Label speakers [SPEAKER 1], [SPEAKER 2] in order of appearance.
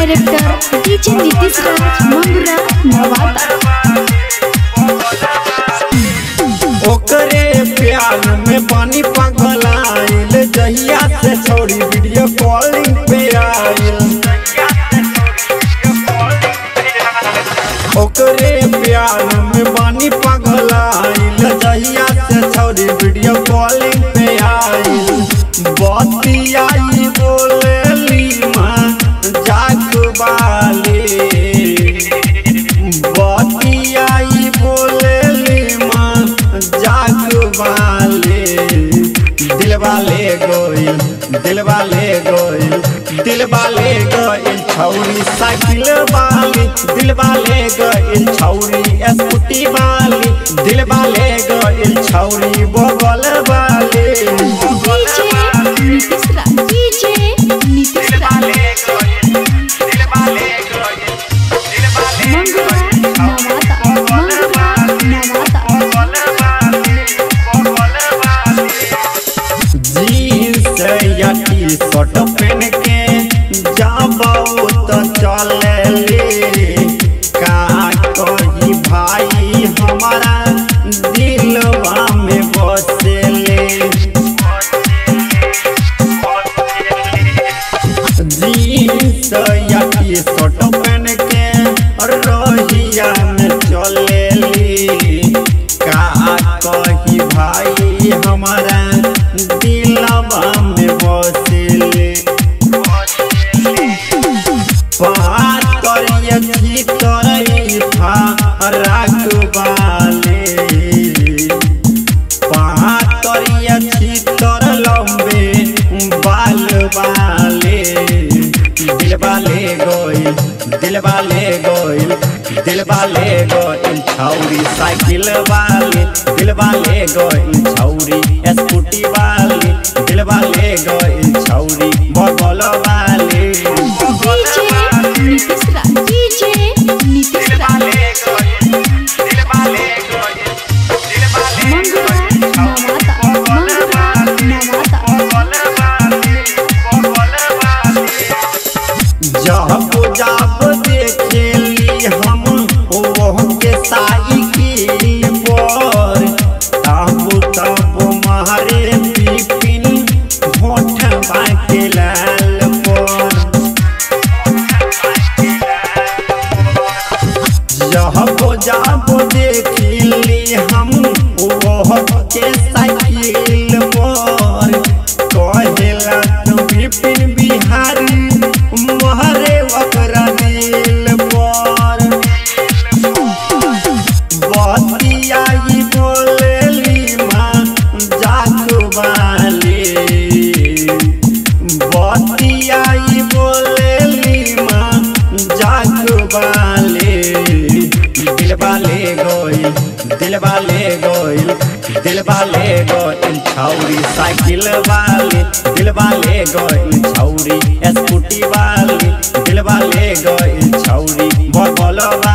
[SPEAKER 1] director DJ Nitish Raj Mangra Nawada
[SPEAKER 2] ओकरे प्यार में पानी पगलाइल जहिया से छोड़ी वीडियो कॉलिंग पे आइल ओकरे प्यार में पानी पगलाइल जहिया से छोड़ी वीडियो कॉलिंग पे आइल बतियाई बोलेली माँ जाग बाली बतियाई बोलेली माँ जाग वाले दिलवा ले गोइल दिलवा ले गोइल दिलवा ले गोइल छौरी साइकिल वाली दिलवा ले गोइल छौरी स्कूटी वाली दिलवा ले गोइल छौरी बगल वाली
[SPEAKER 1] DJ Nitish Raj DJ Nitish Raj Mangra Nawada Mangra Nawada
[SPEAKER 2] jeans या टी शर्ट पहन के जाबो तो चले का कही भाई हमारा दिलवा में बसेले जीन्स या टी शर्ट पहन के रोहिया में चलेली का कही भाई हमारा दिलवा में बसेले बात करिए छी तोरई था राखबाले बात करिए छी तोर लंबे बाल वाले दिलवा ले गोइल दिलवा ले गोइल दिलवा ले गोइल छौरी साइकिल वाली दिलवा ले गोइल छौरी स्कूटी वाली दिलवा ले गोइल छौरी बगल वाली
[SPEAKER 1] डीजे नीतीश राज डीजे नीतीश राज मंगरा नवादा मंगरा नवादा
[SPEAKER 2] जब जब देखेली हम ओह के साइकिल पर तब तब मारे पिपिन होठ बाके लाल पर जब जब देखिली हम ओह के साइकिल पर कहेला तू विपिन बिहारी महरे ओकरा दिल पर बतियाई बोलेली माँ जाग वाली बतियाई बोलेली माँ जाग वाली दिलवा ले गोइल दिलवा ले गोइल दिलवा ले गोइल छौरी साइकिल वाली दिलवा ले गोइल छौरी स्कूटी वाली दिलवा ले गोइल छौरी बगल वाली